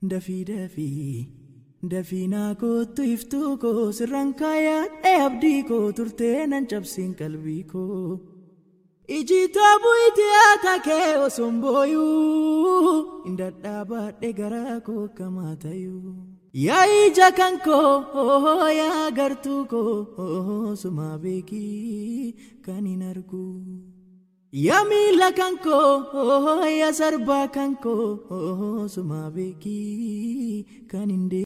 dafii dafii dafii naa kootu iftuu koo sirraan kaayaadhee abdii koo turtee nan cabsiin qalbii koo. Ijitoo bu'iiti aataa kee osoon booyuu hin dadhaabadhe garaa koo kamaa tayuu. Yaa ija kan koo yaa gartuu koo sumaa beekii kan hin argu. Yaa miila kan koo yaa sarbaa kan koo sumaa beekii kan hin